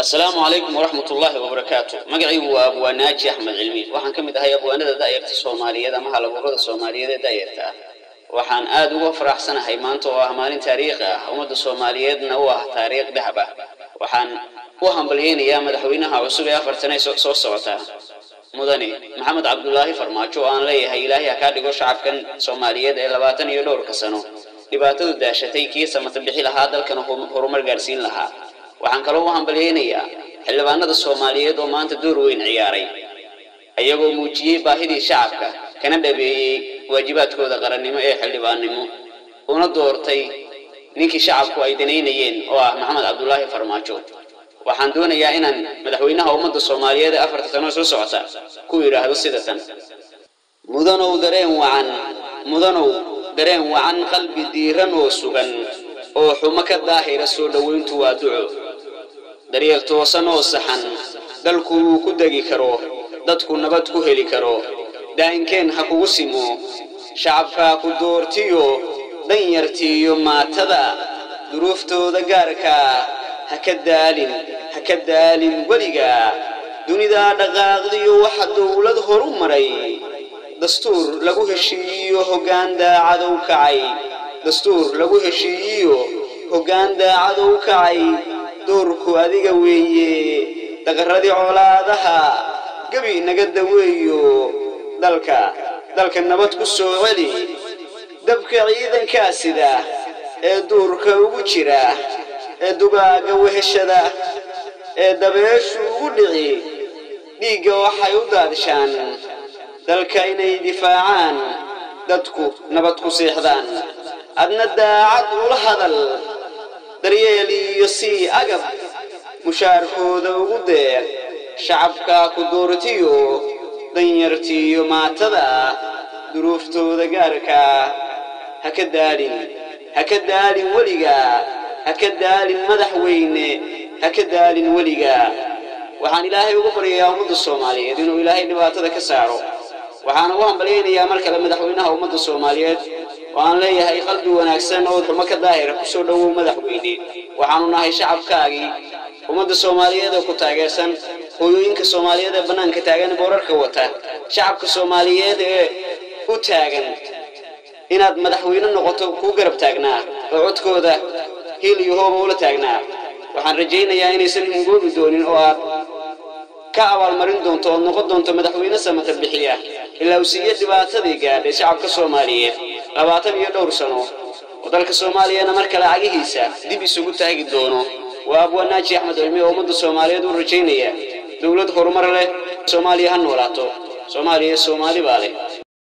asalaamu calaykum waraxmat ullaahi wabarakaatu magacaygu waa abwaanaaji axmed cilmi waxaan ka mid ahay abwaanada da'yarta soomaaliyeed ama halabuurada soomaaliyeed ee da'yarta ah waxaan aad uga faraxsanahay maanta oo ah maalin taariikhi ah ummadda soomaaliyeedna u ah taariikh dahab ah waxaan u hambalyeynayaa madaxweynaha cusub ee afartan ee soo socota mudane maxamed cabdulaahi farmaajo oo aan leeyahay ilaahay ha kaa dhigo shacabkan soomaaliyeed ee labaatan iyo dhowrka sano dhibaatadu daashatay kii samata bixi lahaa dalkana horumar gaadhsiin lahaa waxaan kaloo u hambalyeynayaa xildhibaanada soomaaliyeed oo maanta door weyn ciyaaray ayagoo muujiyey baahidii shacabka kana dhabeeyey waajibaadkooda qarannimo ee xildhibaannimo una doortay ninkii shacabku ay danaynayeen oo ah maxamed cabdulaahi farmaajo waxaan doonayaa inaan madaxweynaha ummadda soomaaliyeed ee afarta sano soo socota ku yidhaahdo sida tan mudanow dareen wacan mudanow dareen wacan qalbi diiran oo sugan oo xumo ka daahira soo dhowayntu waa duco daryeel toosan oo saxan dalku wuu ku degi karo dadku nabad ku heli karo daa'inkeen ha kugu simo shacabkaa ku doortiyo danyartiiyo maatada duruuftooda gaarkaa ha ka daalin ha ka daalin weligaa dunidaa dhaqaaqdiyo waxa dowlad horu maray dastuur lagu heshiiyiyo hoggaan daacadow kacay dastuur lagu heshiiyiyo hoggaan daacadow kacay doorku adiga weeye daqarradii colaadaha gebi naga daweeyo dalka dalka nabad ku soo celi dabka ciidankaa sida ee duurka ugu jira ee dugaaga weheshada ee dabeeshu ugu dhici dhiigga waxay u daadshaan dalka inay difaacaan dadku nabad ku seexdaan adna daacad ula hadal daryeel iyo sii agab mushaarkooda ugu deeq shacabkaa ku doortiyo danyartiiyo maatada duruuftooda gaarkaa ha ka daalin ha ka daalin weligaa ha ka daalin madaxweyne ha ka daalin weligaa waxaan ilaahay ugu baryayaa ummadda soomaaliyeed inuu ilaahay dhibaatada ka saaro waxaana u hambalyaynayaa mar kale madaxweynaha ummadda soomaaliyeed oo aan leeyahay qalbi wanaagsan oo xumo ka daahira ku soo dhowow madaxweyne waxaanu nahay shacabkaagii ummadda soomaaliyeed oo ku taageersan hooyooyinka soomaaliyeed ee bannaanka taagan boorarka wata shacabka soomaaliyeed ee u taagan inaad madaxweyne noqoto kuu garab taagnaa oo codkooda hiil iyo hooba ula taagnaa waxaan rajaynayaa inaysan hungoobi doonin oo aad ka abaalmarin doonto ood noqon doonto madaxweyne samata bixiya ilaa uu siiye dhibaatadii gaadhay shacabka soomaaliyeed labaatan iyo dhowr sano oo dalka soomaaliyana mar kale cagihiisa dib isugu taagi doono waa abwaanaaji axmed cilmi oo ummadda soomaaliyeed u rajaynaya dowlad horumar leh soomaaliya ha noolaato soomaaliya soomaali baa leh